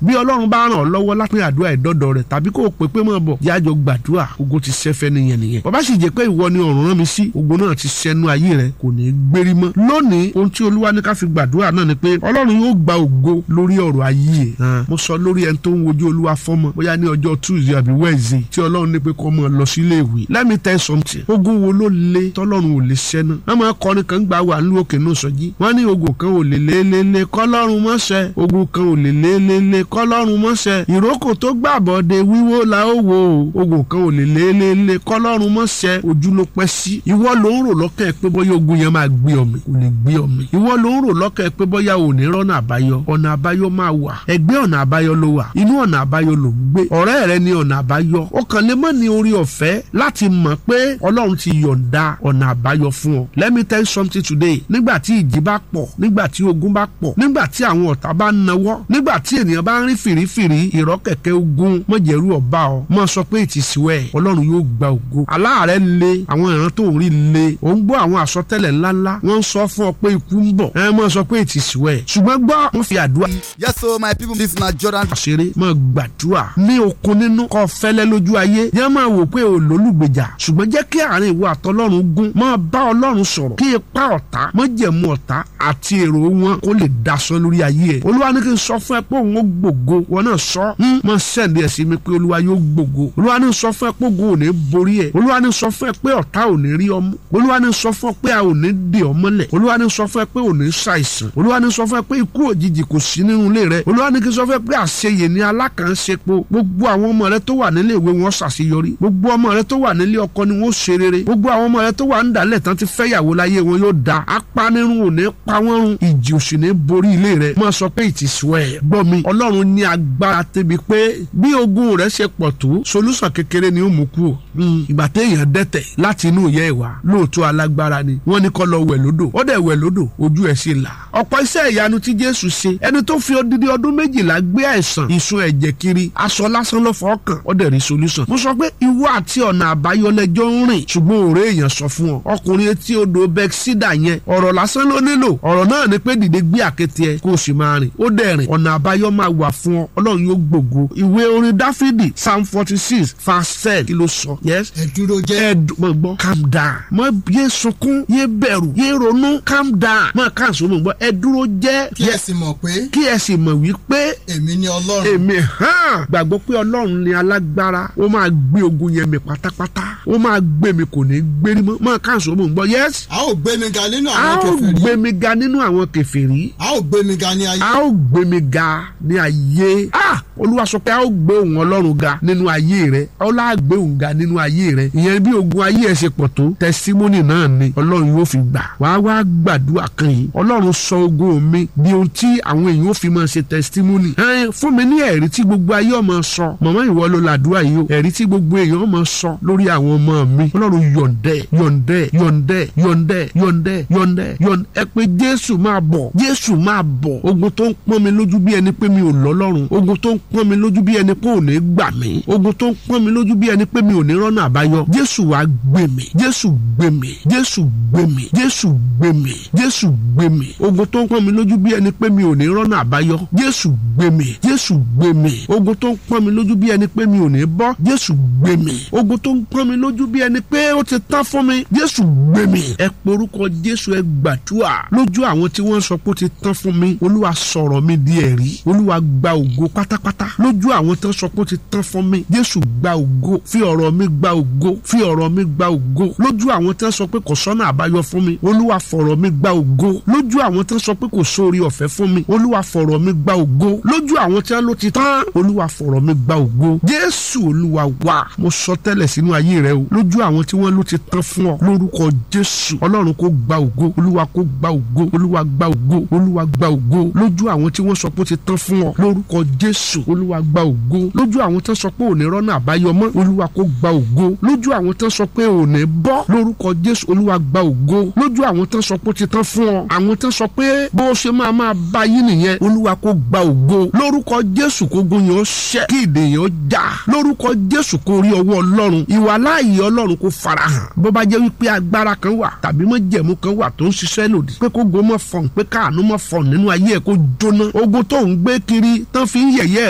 bí ọlọ́run bá ràn ọ́ lọ́wọ́ láti àdúrà ìdọ́dọ̀ rẹ̀ tàbí kó o pè pé mọ̀ bọ̀ yájọ gbàdúrà ogun ti sẹ́fẹ́ nìyẹn nìyẹn bàbá sì jẹ́ pé ìwọ ni ọ̀run rán mi sí ogun náà ti sẹ́nu ayé rẹ̀ kò ní í gbérí mọ́ lónìí ohun tí olúwa ní ká fi gbàdúrà náà ni pé ọlọ́run yóò gba ògo lórí ọ̀rọ̀ ayé ẹ̀ mo sọ lórí ẹni tó ń wojú olúwa fọ́mọ bóyá ní ọjọ́ tuesday àbí wednesday tí ọlọ́run ní pé kó mọ̀ lọ sílé ìwé let me tell you something ogun wo ló le tọ́lọ́run ò lè ṣẹ́ná wọ́n máa kọrin kan gbà wà nílùú òkè náà sọ́jí wọ́n ní ogun kan ò lè lélele kọ́lọ́run mọ́ṣẹ́ ogun kan ò lè lélele kọ́lọ́run mọ́ṣẹ́ ìrókò tó gbàbọ̀dé wíwó la ó wo ogun kan ò lè lélele kọ́lọ́run mọ́ṣẹ́ ojú ló pẹ́ sí ìwọ ló ń rò lọ́kàn ẹ̀ pé bóyá ogun yẹn máa gbé ọmọ kò lè gbé ọmọ ìwọ ló ń rò lọ́kàn ẹ̀ pé bóyá ò ní rọ́nà àbáyọ ọ̀nà àbáyọ máa wà ẹgbẹ́ ọ̀nà àbáyọ ló wà inú ọ̀nà àbáyọ ló ń gbé ọ̀rẹ́ rẹ ní ọ̀nà àbáyọ ó kàn lè mọ́ ní orí ọ̀fẹ́ láti mọ̀ pé ọlọ́run ti yọ̀ǹda ọ̀nà àbáyọ fún ọ let me tell you something today nígbà tí ìjì bá pọ̀ nígbà tí ogun bá pọ̀ nígbà tí àwọn ọ̀tá bá nawọ́ nígbà tí ènìyàn bá ń rí fìrífìrí ìrọ́kẹ̀kẹ́ ogun mọ̀jẹ̀rú ọba ọ mọ̀ sọ pé ìtìsíwẹ̀ ọlọ́run yóò gba ògo aláàárẹ̀ le àwọn ìran tó ń rí le ò ń gbọ́ àwọn àsọtẹ́lẹ̀ ńláńlá wọ́n ń sọ fún ọ pé ikú ń bọ̀ ẹ mọ̀ sọ pé ìtìsíwẹ̀ ṣùgbọ́n gbọ́ wọ́n fi àdúrà Yes, so my people, this na Jordan. ṣeré mọ̀ gbàdúrà ní okun nínú kọ́ fẹ́lẹ́ lójú ayé yẹn máa wò pé ò lólùgbèjà ṣùgbọ́n jẹ́ kí àárín ìwọ àtọlọ́run gún máa bá ọlọ́run sọ̀rọ̀ kí ipa ọ̀tá mọ̀jẹ̀mú ọ̀tá àti èrò wọn kó lè daṣọ lórí ayé ẹ̀ olúwa ní kí n sọ fún ẹ pé òun ó gbògo wọn náà sọ mọ sẹ́ndì ẹ̀ sí mi pé olúwa yóò gbògo olúwa ní sọ fún ẹ pé ògo ò ní borí ẹ olúwa ní sọ fún ẹ pé ọ̀tá ò ní rí ọmú olúwa ní sọ fún ẹ pé a ò ní dè ọ mọ́lẹ̀ olúwa ní sọ fún ẹ pé ò ní ṣàìsàn olúwa ní sọ fún ẹ pé ikú òjijì kò sí nínú ilé rẹ olúwa ní kí n sọ fún ẹ pé àṣeyè ni alákànṣepo gbogbo àwọn ọmọ rẹ tó wà nílé ìwé wọn ṣàṣeyọrí gbogbo ọmọ rẹ tó wà nílé ọkọ ni wọn ṣe rere gbogbo àwọn ọmọ rẹ tó wà ń dálẹ̀ tán ti fẹ́yàwó láyé wọn yóò da apanirun ò ní pa wọ́n run ìjì òsì ní borí ilé rẹ máa sọ pé ìtìsú ẹ̀ gbọ́ mi ọlọ́run ní agbára tẹ́bi pé bí ogun rẹ ṣe pọ̀ tó solúsàn kékeré ni ó mú kú o ìgbà téèyàn dẹ́tẹ̀ láti inú ìyá ìwà lóòótọ́ alágbára ni wọ́n ní kó lọ wẹ̀ lódò ó dẹ̀ wẹ̀ lódò ojú ẹ̀ sì là ọ̀pọ̀ iṣẹ́ ìyanu tí jésù ṣe ẹni tó fi odidi ọdún méjìlá gbé àìsàn ìsun ẹ̀jẹ̀ kiri aṣọ lásán ló fọ́ kàn ó dẹ̀ rí solution mo sọ pé ìwọ àti ọ̀nà àbáyọ lẹ́jọ́ ń rìn ṣùgbọ́n òré èèyàn sọ fún ọ ọkùnrin etí odò bẹ́ksídà yẹn ọ̀rọ̀ lásán ló nílò ọ̀rọ̀ náà ni pé dìde gbé àkéte ẹ kó o sì máa rìn ó dẹ̀ rìn ọ̀nà àbáyọ máa wà fún ọ ọlọ́run yóò gbògo ìwé orin dáfídì psalm forty six verse ten kí ló sọ yes ẹ dúró jẹ́. ẹ dùn mọ gbọ́ calm down mọ yé sunkún yé bẹ̀rù yé ronú calm down mọ káàsó mọ gbọ́ ẹ dúró jẹ́ kí ẹ sì mọ̀ pé kí ẹ sì mọ̀ wípé èmi ni ọlọ́run. èmi hàn gbàgbọ́ pé ọlọ́run ni alágbára ó máa gbé ogun yẹn mi pátápátá ó máa gbé mi kò ní gbérí mọ́ mọ́ káàsó mọ̀ gbọ́ yes a ó gbé mi ga nínú a àwọn ó kèfèrí. gbé mi ga nínú àwọn kèfèrí a ó gbé mi ga ní ayé. a ó gbé mi ga ní ayé ah olúwa sọ pé a ó gbé òun ọlọ́run ga nínú ayé rẹ ọlá gbé òun ga nínú ayé rẹ ìyẹn bí ogun ayé ẹ ṣe pọ̀ tó tẹsítímọ́nì náà ni ọlọ́run yóò fi gbà wàá wá gbàdúrà kan yìí ọlọ́run sọ ogun mi di ohun tí àwọn èèyàn ó fi máa ṣe tẹsítímọ́nì ẹ fún mi ní ẹ̀rí tí gbogbo ayé ọmọ sọ màmá ìwọ ló làdúrà yìí o ẹ̀rí tí gbogbo èèyàn ọmọ sọ lórí àwọn ọmọ mi ọlọ́run yọ̀ǹdẹ̀ yọ̀ǹdẹ̀ yọ̀ǹdẹ̀ yọ̀ǹdẹ̀ yọ̀ǹdẹ̀ yọ̀ǹdẹ̀ yọ̀ǹdẹ̀ ẹ pé jésù máa bọ̀ jésù máa bọ̀ ogun tó ń pọ́n mi lójú bí ẹni pé mi ò lọ́lọ́run ogun tó ń pọ́n mi lójú bí ẹni pé ò ní gbà mí ogun tó ń pọ́n mi lójú bí ẹni pé mi ò ní rọ́nà àbáyọ jésù wá gbé mi jésù gbé mi jésù gbé mi jésù gbé mi jésù gbé mi ogun tó ń pọ́n mi lójú bí ẹni pé mi ò ní rọ́nà àbáyọ jésù gbé mi jésù gbé mi ogun tó ń pọ́n mi lójú bí ẹni pé mi ò ní bọ́ jésù gbé mi ogun tó ń pọ́n mi lójú bí ẹni pé ó ti tán fún mi jésù gbé mi ẹ porúkọ jésù ẹ gbàdúrà lójú àwọn tí wọ́n sọ pé ó ti tán fún mi olúwa sọ̀rọ̀ mi di ẹ̀rí olúwa gba ògo pátápátá lójú àwọn tó sọ pé ó ti tán fún mi jésù gba ògo fi ọ̀rọ̀ mi gba ògo fi ọ̀rọ̀ mi gba ògo lójú àwọn tó sọ pé kò sọ́nà àbáyọ fún mi olúwa fọ̀rọ̀ mi gba ògo lójú àwọn tó sọ pé kò sóore ọ̀fẹ́ fún mi olúwa fọ̀rọ̀ mi gba ògo lójú àwọn tí wọ́n ló ti tán olúwa fọ̀rọ̀ mi gba ògo jésù olúwa wá mo sọ tẹ́lẹ̀ sínú ayé rẹ o lójú àwọn tí wọ́n ló ti tán fún ọ lórúkọ jésù ọlọ́run kó gba ògo olúwa kó gba ògo olúwa gba ògo olúwa gba ògo lójú àwọn tí wọ́n sọ pé ó ti tán fún ọ lórúkọ jésù olúwa gba ògo lójú àwọn tó sọ pé òní rọ́nà àbáyọ mọ́ olúwa kó gba ògo lójú àwọn tó sọ pé òní bọ́ lórúkọ jésù olúwa gba ògo lójú àwọn tó sọ pé ó ti tán fún ọ àwọn tó sọ pé bó ṣe máa máa bá yín nìyẹn olúwa kó gba ògo lórúkọ jésù kó gun yẹn ó ṣẹ kí ìdè yẹn ó já lórúkọ jésù kó rí ọwọ́ ọlọ́run ìwà láàyè ọlọ́run kó farahàn bó bá jẹ́ wípé agbára kan wà tàbí mọ́jẹ̀mú kan wà tó ń ṣiṣẹ́ lòdì pé kó go mọ́ fọ̀n pé káànú mọ́ fọ̀n nínú ayé ẹ̀ kó jóná ogun tó ń gbé kiri tán fi ń yẹ̀yẹ́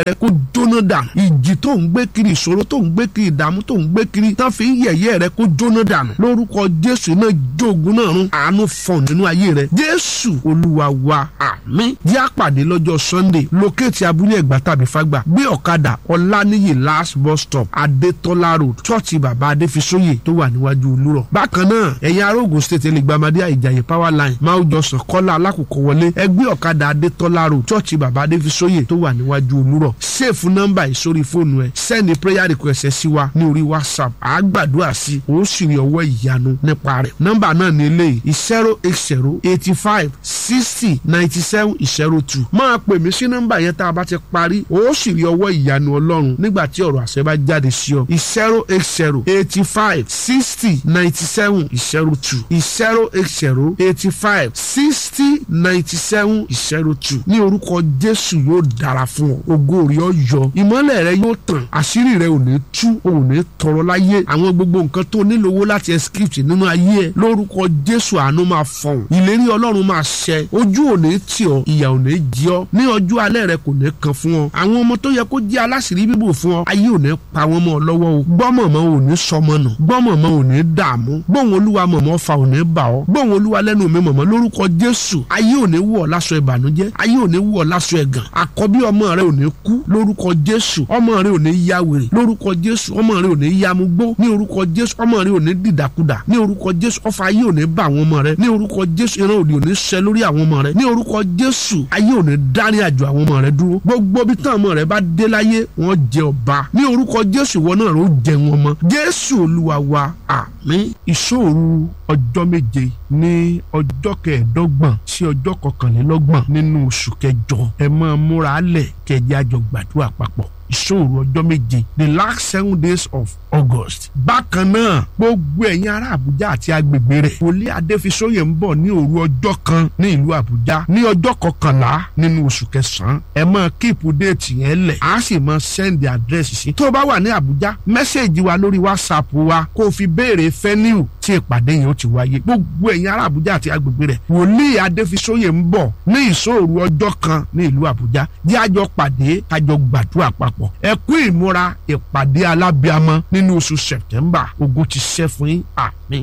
rẹ kó jóná dànù ìjì tó ń gbé kiri ìṣòro tó ń gbé kiri ìdààmú tó ń gbé kiri tán fi ń yẹ̀yẹ́ rẹ kó jóná dànù lórúkọ jésù náà jógun náà run àánú fọ̀n nínú ayé rẹ jésù olúwa wa àmín jẹ́ àpàdé lọ́jọ́ sunday lókèétì abúlé ẹ̀gbá tàbí fagbà gbé ọ̀kadà ọ̀lànìyí last bus stop adétọ́lá road chọ́ọ̀chì bàbá adéfisóyè tó wà níwájú olúrọ̀ bákan náà ẹ̀yin ará Ògùn state lè gbamadé àìjàyè power line máa jọ sàn kọ́lá alákòókò wọlé ẹgbẹ́ ọ̀kadà adétọ́lá road chọ́ọ̀chì bàbá adéfisóyè tó wà níwájú olúrọ̀ sèfù nọ́mbà ìsórí fóònù ẹ sẹ́ni prayer request ẹ sí wa ní orí whatsapp àá gbàdúrà sí ó sì rí ọwọ́ ìyanu nípa rẹ̀ nọ́mbà náà ní eléyìí zero eight zero eighty five sixty ninety seven zero two máa pè mí sí nọ́mbà yẹn tá a bá ti parí ó sì rí ọwọ́ ìyanu ọlọ́run nígbà tí ọ̀rọ̀ àṣẹ bá jáde sí ọ zero eight zero eighty five sixty ninety seven zero two zero eight zero eighty five sixty ninety seven zero two ní orúkọ jésù yóò dára fún ọ ògo rẹ ó yọ ìmọ́lẹ̀ rẹ yóò tàn àṣírí rẹ ò ní tú ò ní tọrọ láyé àwọn gbogbo nǹkan tó nílò owó láti escape nínú ayé ẹ lórúkọ jésù àánú máa fọhùn ìlérí ọlọ́run máa ṣẹ ojú ò ní tì ọ ìyà ò ní jí ọ ní ọjọ́ alẹ́ rẹ kò ní kan fún ọ àwọn ọmọ tó yẹ kó jẹ́ aláṣìírí bíbò fún ọ ayé ò ní pa wọ́n mọ́ ọ lọ́wọ́ o gbọ́mọ̀mọ́ ò ní sọmọ nù gbọ́mọ̀mọ́ ò ní dààmú gbóhùn olúwa mọ̀mọ́ fa ò ní bà ọ́ gbóhùn olúwa lẹ́nu mi mọ̀mọ́ lórúkọ jésù ayé ò ní wọ̀ ọ́ láṣọ ìbànújẹ́ ayé ò ní wọ̀ ọ́ láṣọ ẹ̀gàn àkọ́bí ọmọ rẹ ò ní kú lórúkọ jésù ọmọ rẹ ò ní ya wèrè lórúkọ jésù ọmọ rẹ ò ní ya mugbó ní orúkọ jésù ọmọ rẹ ò ní dìdàkudà ní orúkọ jésù ọfà ayé ò ní bá àwọn ọmọ rẹ ní orúkọ jésù ìran òdì ò ní ṣẹ lórí àwọn ọmọ rẹ ní orúkọ jésù ayé ò ní dárí àjò àwọn ọmọ rẹ dúró gbogbo bí tán ọmọ rẹ bá dé láyé wọn jẹ ọba ní orúkọ jésù ìwọ náà ló jẹ wọn mọ jésù olúwa wa àmín ìṣòro ọjọ́ méje ní ọjọ́ kẹẹ̀ẹ́dọ́gbọ̀n sí ọjọ́ kọkànlélọ́gbọ̀n nínú oṣù kẹjọ ẹ máa múra lẹ̀ kẹjẹ àjọ gbàdúrà papọ̀ ìṣòro ọjọ́ méje the last seven days of august. bákan náà gbogbo ẹ̀yin ará àbújá àti agbègbè rẹ̀ wòlíì adéfisóyè ń bọ̀ ní òru ọjọ́ kan ní ìlú àbújá ní ọjọ́ kọkànlá nínú oṣù kẹsàn-án ẹ máa kíìpù déètì yẹn lẹ̀ á sì máa sẹ́ndì àdírẹ́sì sí. tó o bá wà ní àbújá mẹ́sẹ̀gì wa lórí whatsapp wa kó o fi béèrè fẹ́niu tí ìpàdé yẹn ó ti wáyé gbogbo ẹ̀yin ará àbújá àti agbègbè rẹ̀ wòlíì adéfisóyè ń bọ̀ ní ìṣòro ọjọ́ kan ní ìlú àbújá jẹ́ àjọ pàdé kájọ gbàdúrà papọ̀ ẹ kú ìmúra ìpàdé alábíàmọ nínú oṣù sẹ̀tẹ́mbà ogun ti ṣẹ́ fún yín àmín.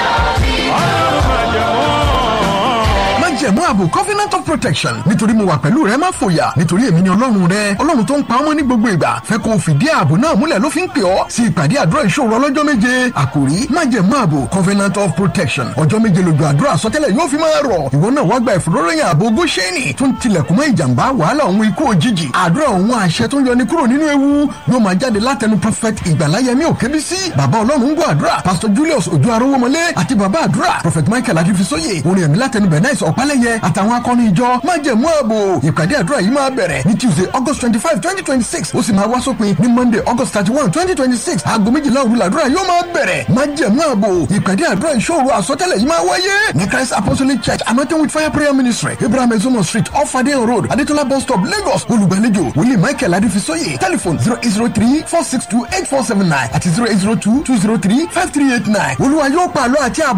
májẹ̀mú ààbò covenant of protection nítorí mo wà pẹ̀lú rẹ má fòyà nítorí èmi ni ọlọ́run rẹ ọlọ́run tó ń pa ọmọ ní gbogbo ìgbà fẹ́ kó o fìdí ààbò náà múlẹ̀ ló fi ń pè ọ́ sí ìpàdé àdúrà ìṣòro ọlọ́jọ́ méje àkòrí májẹ̀mú ààbò covenant of protection ọjọ́ méje lójú àdúrà àsọtẹ́lẹ̀ yóò fi máa rọ̀ ìwọ náà wá gba ìfòróròyìn ààbò góṣẹ́nì tó ń tilẹ̀kùn mọ́ ìjàmbá wàhálà òun ikú òjijì àdúrà òun àṣẹ tó ń yọni kúrò nínú ewu yóò máa jáde látẹnu prophet ìgbàláyẹmí òkèbísí bàbá ọlọ́run ń gbọ́ àdúrà pastor julius ojú arówómọlé àti bàbá àdúrà prophet michael adifisóye orin ẹ̀mí látẹnu bernice ọ̀pálẹ̀yẹ àtàwọn akọni ìjọ májẹ̀mú ààbò ìpàdé àdúrà yìí máa bẹ̀rẹ̀ ní tuesday august twenty five twenty twenty six ó sì máa wá sópin ní monday august thirty one twenty twenty six aago méjìlá òru làdúrà yóò máa bẹ̀rẹ̀ májẹ̀mú ààbò ìpàdé àdúrà ìṣòro àsọtẹ́lẹ̀ yìí máa wáyé ní christ apostolic church anointing with fire prayer ministry abraham ezomo street off adeyan road adetola bus stop lagos olùgbàlejò wòlíì michael adifisóye telephone zero eight zero three four six two eight four seven nine àti zero eight zero two two zero three five three eight nine olúwa yóò pàlọ́ àti àbọ̀